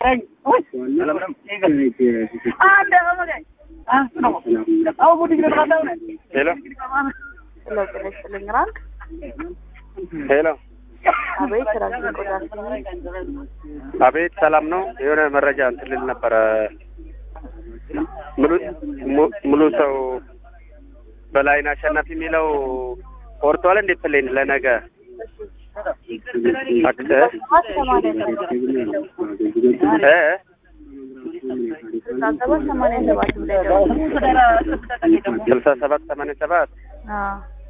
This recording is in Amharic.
ሄሎ ጤና ይስጥልኝ ራንክ ሄሎ፣ አቤት ራንክ ቆዳ አቤት ሰላም ነው። የሆነ መረጃ እንትን ልል ነበረ። ሙሉ mu- ሙሉ ሰው በላይን አሸናፊ የሚለው ቆርጧል እንዴ? ፕሌን ለነገ አክ- እ? እ? ስልሳ ሰባት ሰማንያ ሰባት ብላይ ደውል ስልሳ ሰባት ሰማንያ ሰባት አዎ